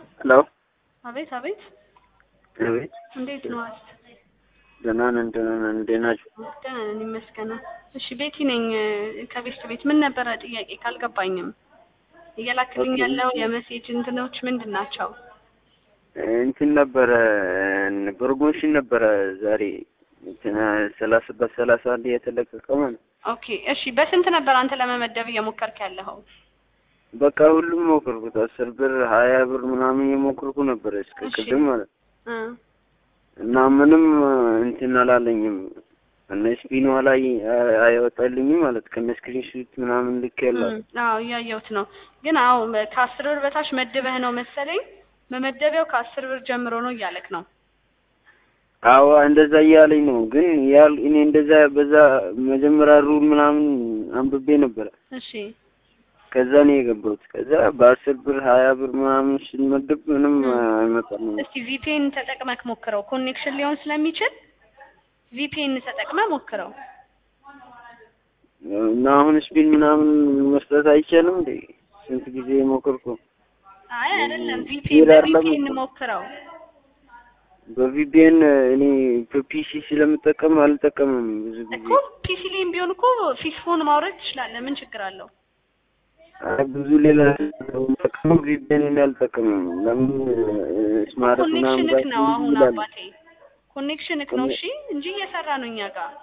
ሄሎ አቤት አቤት፣ አቤት እንዴት ነው? ደህና ነን ደህና ነን እንዴት ናችሁ? ደህና ነን ይመስገነው። እሺ ቤቲ ነኝ ከቤት ቤት። ምን ነበረ ጥያቄ ካልገባኝም እየላክልኝ ያለው የመሴጅ እንትኖች ምንድን ናቸው? እንትን ነበረ ፕሮሞሽን ነበረ ዛሬ እንትን ሰላሳ በሰላሳ አንድ የተለቀቀ ማለት ነው። ኦኬ እሺ። በስንት ነበር አንተ ለመመደብ እየሞከርክ ያለኸው? በቃ ሁሉም ሞክርኩት። አስር ብር ሀያ ብር ምናምን እየሞክርኩ ነበረ እስከ እሺ። ቅድም ማለት ነው። እ እና ምንም እንትን አላለኝም። እነ ስፒኗ ላይ አይወጣልኝም ማለት ከነ ስክሪንሾት ምናምን ልክ ያለው እም፣ አዎ እያየሁት ነው። ግን አዎ ከአስር ብር በታች መድበህ ነው መሰለኝ። መመደቢያው ከአስር ብር ጀምሮ ነው እያለክ ነው። አዎ እንደዛ እያለኝ ነው። ግን ያል እኔ እንደዛ በዛ መጀመሪያ ሩል ምናምን አንብቤ ነበረ። እሺ ከዛ ነው የገባሁት። ከዛ በአስር ብር ሀያ ብር ምናምን ስንመድብ ምንም አይመጣም። እስቲ ቪፒኤን ተጠቅመክ ሞክረው። ኮኔክሽን ሊሆን ስለሚችል ቪፒኤን ተጠቅመህ ሞክረው። እና አሁን ስፒን ምናምን መስጠት አይቻልም እንዴ? ስንት ጊዜ ሞከርኩ። አይ አይደለም፣ ቪፒኤን ይሄ አይደለም በቪፒኤን እኮ። ሞክረው። በቪፒኤን እኔ በፒሲ ስለምጠቀም አልጠቀምም ብዙ ጊዜ። እኮ ፒሲ ላይም ቢሆን እኮ ፊስፎን ማውረድ ትችላለህ። ምን ችግር አለው? አይ ብዙ ሌላ ጠቀመው ቪፒኤን እኔ አልጠቀምም። ለምን ስማርት ምናምን ኮኔክሽንክ ነው ጋር አሁን ይላል። አባቴ፣ ኮኔክሽንክ ነው እሺ፣ እንጂ እየሰራ ነው እኛ ጋር።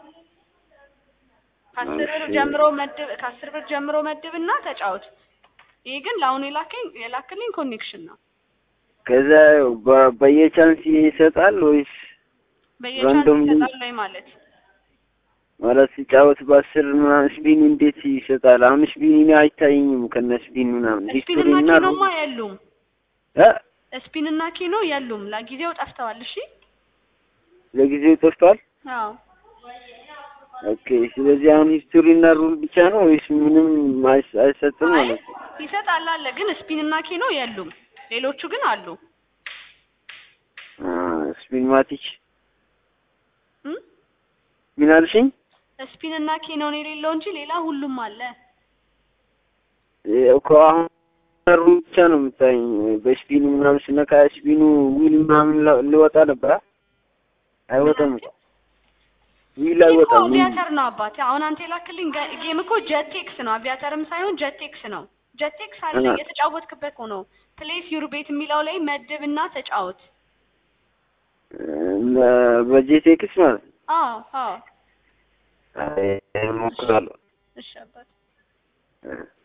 ከአስር ብር እሺ። ጀምሮ መድብ ከአስር ብር ጀምሮ መድብና ተጫወት። ይሄ ግን ለአሁን የላከኝ የላክልኝ ኮኔክሽን ነው። ከዛ በ- በየቻንስ ይሰጣል ወይስ በየቻንስ ራንዶም ይሰጣል ላይ ማለት ማለት ሲጫወት በአስር ምናምን ስፒን እንዴት ይሰጣል? አሁን ስፒን እኔ አይታየኝም ከነ ስፒን ምናምን ሂስቶሪ ስፒንና እና ኪኖማ የሉም። እ ስፒንና ኪኖ የሉም። ለጊዜው ጠፍተዋል። እሺ ለጊዜው ጠፍቷል። አዎ ኦኬ። ስለዚህ አሁን ሂስቶሪ እና ሩል ብቻ ነው ወይስ ምንም አይስ- አይሰጥም አይ ማለት ነው? ይሰጣል አለ፣ ግን ስፒንና ኪኖ የሉም። ሌሎቹ ግን አሉ። አ ስፒን ማቲች እም? ምን አልሽኝ? ስፒንና ኪኖ ነው የሌለው እንጂ ሌላ ሁሉም አለ። እ እኮ አሁን ሩል ብቻ ነው የምታየኝ። በስፒኑ ምናምን ስነካ ስፒኑ ዊል ምናምን ለ- ልወጣ ነበር። አ? አይወጣም እኮ ዊል አይወጣም። ዊል አቪያተር ነው አባቴ። አሁን አንተ የላክልኝ ጋ- ጌም እኮ ጀቴክስ ነው፣ አቪያተርም ሳይሆን ጀቴክስ ነው። ጀቴክስ አለ እና- የተጫወትክበት ሆኖ ፕሌስ ዩር ቤት የሚለው ላይ መድብና ተጫወት። እ በጄቴክስ ማለት ነው። አዎ አዎ። አይ እሞክራለሁ። እሺ አባቴ። እ